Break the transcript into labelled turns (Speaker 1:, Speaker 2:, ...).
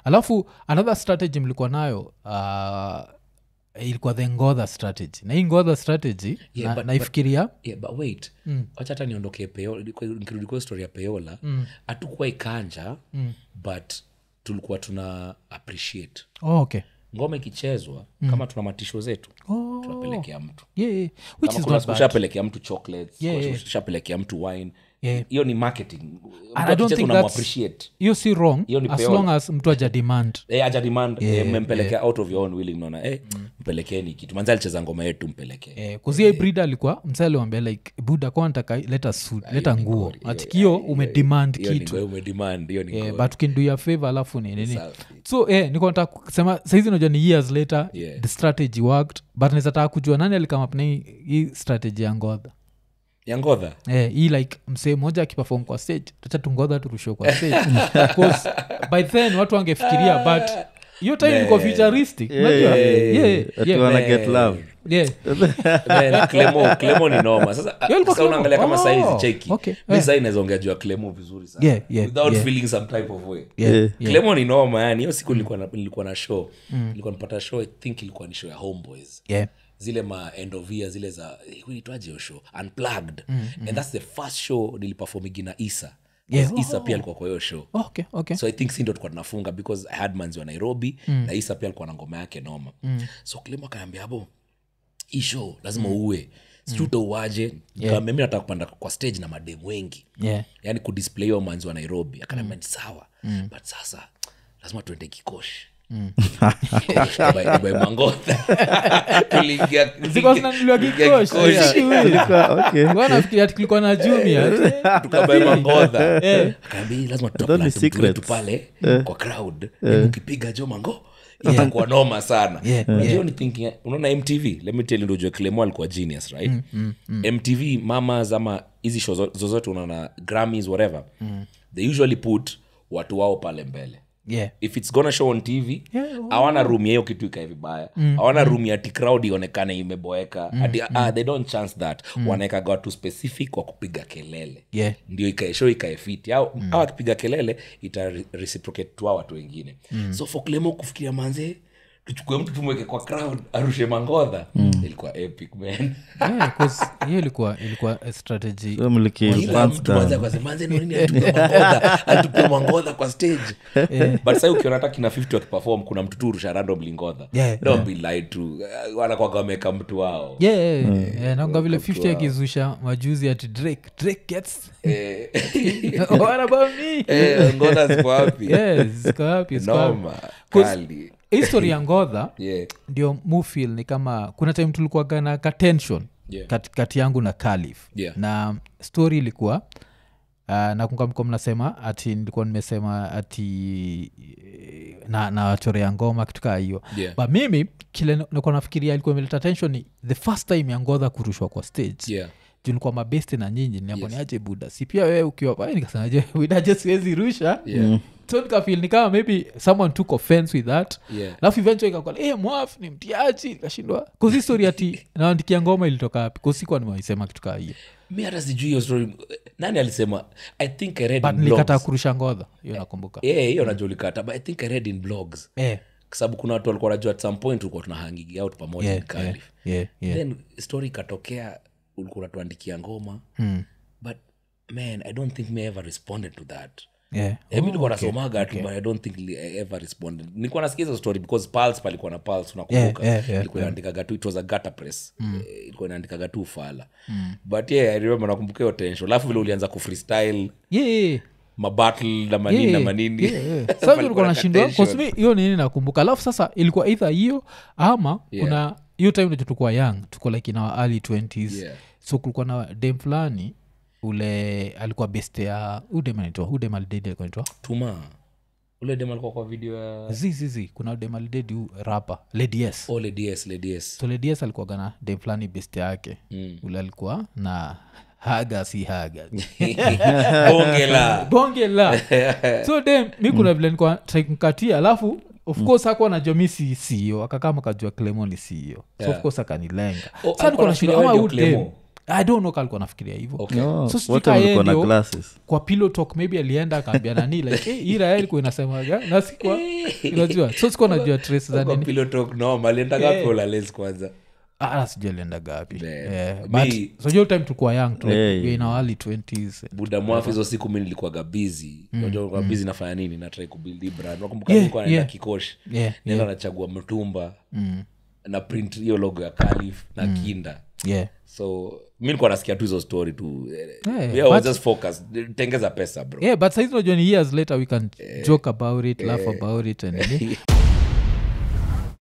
Speaker 1: alafu another strategy mlikuwa nayo uh, ilikuwa the ngodha strategy na hii ngodha strategy
Speaker 2: Yeah,
Speaker 1: na,
Speaker 2: but-
Speaker 1: naifikiria
Speaker 2: yeah, but wait wacha hata niondokee peola nikirudi kwa story ya peola hatukuwa ikanja but tulikuwa tuna appreciate
Speaker 1: oh, okay
Speaker 2: ngoma ikichezwa kama tuna matisho zetu
Speaker 1: Oh.
Speaker 2: tunapelekea mtu
Speaker 1: yeah, yeah. which
Speaker 2: kama
Speaker 1: is
Speaker 2: kuna
Speaker 1: not
Speaker 2: siku
Speaker 1: bad
Speaker 2: ushapelekea mtu chocolates
Speaker 1: Yeah,
Speaker 2: kuna
Speaker 1: yeah.
Speaker 2: siku ushapelekea mtu wine
Speaker 1: Yeah.
Speaker 2: hiyo ni marketing
Speaker 1: And I don't think that's-
Speaker 2: unamuappreciate
Speaker 1: hiyo si wrong
Speaker 2: Hiyo ni
Speaker 1: as
Speaker 2: peola.
Speaker 1: long as mtu aja demand
Speaker 2: Eh, aja demand eh, mmempelekea out of your own willing naona eh, mpelekeni kitu manzi alicheza ngoma yetu mpelekee
Speaker 1: eh, kuzia brida alikuwa msaliwambia like buda kwa nataka leta suit leta nguo atikio umedemand
Speaker 2: hiyo ni
Speaker 1: kitu
Speaker 2: ngoma umedemand hiyo ni
Speaker 1: Eh,
Speaker 2: ngoma.
Speaker 1: but ukindu ya favor alafu ni nini
Speaker 2: Safi.
Speaker 1: so eh, niko nataka kusema saizi najua ni years later
Speaker 2: Yeah.
Speaker 1: the strategy worked but nizataka kujua nani alikamapna hii strategy ya ngodha
Speaker 2: ya ngodha
Speaker 1: eh, hii like msee moja akipefom kwa stage tacha tungodha turushwe kwa stage 'Cause by then watu wangefikiria but hiyo time ilikuwa futuristic unajua? Yeah,
Speaker 3: Ati
Speaker 1: yeah,
Speaker 3: wana get love
Speaker 1: yeah.
Speaker 2: Man, Clemo- Clemo ni noma sasa
Speaker 1: Yo, ilikuwa
Speaker 2: sasa unaangalia kama
Speaker 1: Clemo.
Speaker 2: saizi
Speaker 1: Oh,
Speaker 2: cheki
Speaker 1: okay.
Speaker 2: mi
Speaker 1: Eh.
Speaker 2: sai nawezaongea juu ya Clemo vizuri sana
Speaker 1: Yeah, yeah,
Speaker 2: without
Speaker 1: yeah.
Speaker 2: feeling some type of way
Speaker 1: Yeah,
Speaker 3: Yeah.
Speaker 1: yeah.
Speaker 2: Clemo ni noma yani hiyo siku nilikuwa na, nilikuwa na show nilikuwa napata show i think ilikuwa ni show ya homeboys
Speaker 1: Yeah.
Speaker 2: zile ma end of year zile za huitwaje hiyo show unplugged and that's the first show nilipafomigi na isa
Speaker 1: Yeah.
Speaker 2: yeah. isa pia alikuwa kwa hiyo show
Speaker 1: Oh, okay, okay.
Speaker 2: so i think si ndo tulikuwa tunafunga because I had manzi wa nairobi mm. na isa pia alikuwa na ngoma yake noma mm. so klimo akaniambia abo hii show lazima uue sijui utauaje yeah. mimi nataka kupanda kwa stage na mademu wengi
Speaker 1: Yeah.
Speaker 2: yani kudisplay hiyo manzi wa nairobi akaniambia ni sawa but sasa lazima tuende kikoshi Kikoshi, Dubai- Dubai Mangoda. Tuliingia-
Speaker 1: Zilikuwa zinanunuliwa
Speaker 2: tuliingia
Speaker 1: Kikoshi.
Speaker 2: Kikoshi.
Speaker 3: Ilikuwa- okay.
Speaker 1: nafikiria ati kulikuwa na jumia
Speaker 2: tukabae mangodha akaambia "Hii lazima
Speaker 3: Those ni
Speaker 2: tutaplant mtu wetu
Speaker 3: secrets.
Speaker 2: pale kwa crowd ukipiga jo mango itakuwa noma sana
Speaker 1: Yeah,
Speaker 2: Unajua
Speaker 1: yeah.
Speaker 2: ni thinking unaona mtv let me tell you ndio ujue Clemo alikuwa genius right mtv mamas ama hizi show zo- zozote unaona grammys whatever they usually put watu wao pale mbele
Speaker 1: yeah.
Speaker 2: if its gonna show on tv
Speaker 1: Yeah,
Speaker 2: hawana room ya hiyo kitu ikae vibaya hawana room ya ati crowd ionekane imeboeka ati ah, they don't chance that wanaekaga watu specific wa kupiga kelele
Speaker 1: Yeah.
Speaker 2: ndio ikae show ikae fiti au au akipiga kelele ita re- reciprocate tu hao watu wengine so for Clemo kufikiria manze tuchukue mtu tumweke kwa crowd arushe mangodha ilikuwa epic man
Speaker 1: Yeah, 'cause hiyo ilikuwa ilikuwa a strategy
Speaker 3: So mliki
Speaker 2: Kila
Speaker 3: pants
Speaker 2: mtu kwanza
Speaker 3: down.
Speaker 2: akasema, "Manze, ni nini alitupia mangodha alitupia mangodha kwa stage but sasa ukiona hata kina 50 wakiperform kuna mtu tu rusha random lingodha
Speaker 1: Yeah,
Speaker 2: don't be lied to Uh, wanakwaga wameka mtu wao
Speaker 1: yeah, yeah, yeah, naonga vile 50 akizusha majuzi ati drake drake gets
Speaker 2: Eh,
Speaker 1: what about me
Speaker 2: eh, ngodha ziko wapi
Speaker 1: yes ziko wapi ziko wapi
Speaker 2: noma
Speaker 1: 'Cause-
Speaker 2: kali
Speaker 1: history ya ngodha
Speaker 2: yeah
Speaker 1: ndio mufil ni kama kuna time tulikuwaga na katension
Speaker 2: Yeah.
Speaker 1: kati, kati yangu na kalif
Speaker 2: Yeah.
Speaker 1: na story ilikuwa uh, nakunga mko mnasema ati nilikuwa nimesema ati eh, na nawachorea ngoma kitu kaa hiyo
Speaker 2: Yeah.
Speaker 1: but mimi kile nikuwa nafikiria ilikuwa imeleta tension ni the first time ya ngodha kurushwa kwa stage
Speaker 2: yeah
Speaker 1: juu nilikuwa mabesti na nyinyi niamboni
Speaker 2: Yes.
Speaker 1: aje buda si pia wewe ukiwa pale nikasema je widaje siwezi rusha
Speaker 2: yeah
Speaker 1: so nikafil ni kama maybe someone took offense with that
Speaker 2: yeah
Speaker 1: alafu eventually ikakuwa hey, mwaf ni mtiaji nikashindwa kuzi story ati naandikia ngoma ilitoka wapi kusikuwa nimewaisema kitu kaa hiyo
Speaker 2: mi hata sijui hiyo story nani alisema i think i read
Speaker 1: but
Speaker 2: in
Speaker 1: nilikataa
Speaker 2: blogs
Speaker 1: kurusha ngodha hiyo nakumbuka
Speaker 2: yeah hiyo najua ulikata but i think i read in blogs
Speaker 1: Eh,
Speaker 2: kwa sababu kuna watu walikuwa najua at some point ulikuwa tuna hanging out pamoja
Speaker 1: yeah,
Speaker 2: in Cardiff.
Speaker 1: yeah, yeah, yeah.
Speaker 2: then story ikatokea ulikuwa unatuandikia ngoma but man i don't think me ever responded to that
Speaker 1: Yeah.
Speaker 2: Eh, mi nilikuwa nasomaga tu but i don't think li- I ever responded nilikuwa nasikia hizo story because pulse palikuwa na pulse unakumbuka
Speaker 1: Yeah, yeah, yeah,
Speaker 2: ilikuwa inaandikaga tu it was a gutter press Eh, ilikuwa inaandikaga tu ufala but yeah i remember nakumbuka hiyo tension alafu vile ulianza kufreestyle
Speaker 1: Yeah, yeah, yeah.
Speaker 2: mabattle na manini
Speaker 1: Yeah,
Speaker 2: na
Speaker 1: yeah,
Speaker 2: manini
Speaker 1: yeah, yeah. Sasa
Speaker 2: Palikuwa
Speaker 1: tulikuwa
Speaker 2: na
Speaker 1: nashindwa
Speaker 2: tension.
Speaker 1: kosmi hiyo nini nakumbuka alafu sasa ilikuwa either hiyo ama
Speaker 2: Yeah.
Speaker 1: kuna hiyo time nacho tulikuwa young tuko like in our early 20s
Speaker 2: Yeah.
Speaker 1: so kulikuwa na dem fulani ule alikuwa best ya udem anaitwa udem alidedi alikuwa anaitwa
Speaker 2: tuma ule dem alikuwa kwa video ya
Speaker 1: zizizi kuna udem alidedi u rapa lady s
Speaker 2: oh, ladies ladies
Speaker 1: so lady s alikuwaga na dem fulani best yake
Speaker 2: Mm.
Speaker 1: ule alikuwa na haga si haga
Speaker 2: bonge la
Speaker 1: bonge la so dem mi kuna vile nikuwa mkatia alafu of course hakuwa najua mi si ceo akakama kajua clemo ni ceo so
Speaker 2: Yeah.
Speaker 1: of course akanilenga
Speaker 2: Oh,
Speaker 1: sa nikuwa
Speaker 2: alikuwa
Speaker 1: nashindwa
Speaker 2: anafikiria
Speaker 1: ama
Speaker 2: wewe
Speaker 1: huu
Speaker 2: ndio
Speaker 1: dem
Speaker 2: Clemo.
Speaker 1: i don't know kalikuwa nafikiria hivyo
Speaker 2: Okay.
Speaker 3: Oh,
Speaker 1: So sijui
Speaker 3: wote
Speaker 1: ka yeye
Speaker 3: walikuwa na
Speaker 1: ndio-
Speaker 3: glasses
Speaker 1: kwa pillow talk maybe alienda akaambia nani like hey, hii raya ilikuwa inasemaga na sikwa unajua so sikuwa najua trace za
Speaker 2: Kwa
Speaker 1: nini
Speaker 2: pillow talk no alienda gapi ulales kwanza
Speaker 1: ah sijui alienda gapi
Speaker 2: Yeah.
Speaker 1: yeah.
Speaker 2: Me-
Speaker 1: but so hiyo time tulikuwa young tu like,
Speaker 3: Yeah,
Speaker 1: we were in our early 20s
Speaker 2: buda mwafu hizo siku mi nilikuwaga bizi unajua bizi nafanya nini natrai kubildi brand nakumbuka
Speaker 1: Yeah,
Speaker 2: nilikuwa naenda
Speaker 1: yeah.
Speaker 2: kikosh
Speaker 1: Yeah,
Speaker 2: nenda nachagua mtumba na print hiyo logo ya kalif na kinda
Speaker 1: yeah
Speaker 2: so mi nilikuwa nasikia tu hizo story tu
Speaker 1: Yeah,
Speaker 2: yeah, I was
Speaker 1: but-
Speaker 2: just focused tengeza pesa bro
Speaker 1: yeah but saizi unajua ni years later we can joke about it laugh about it and nini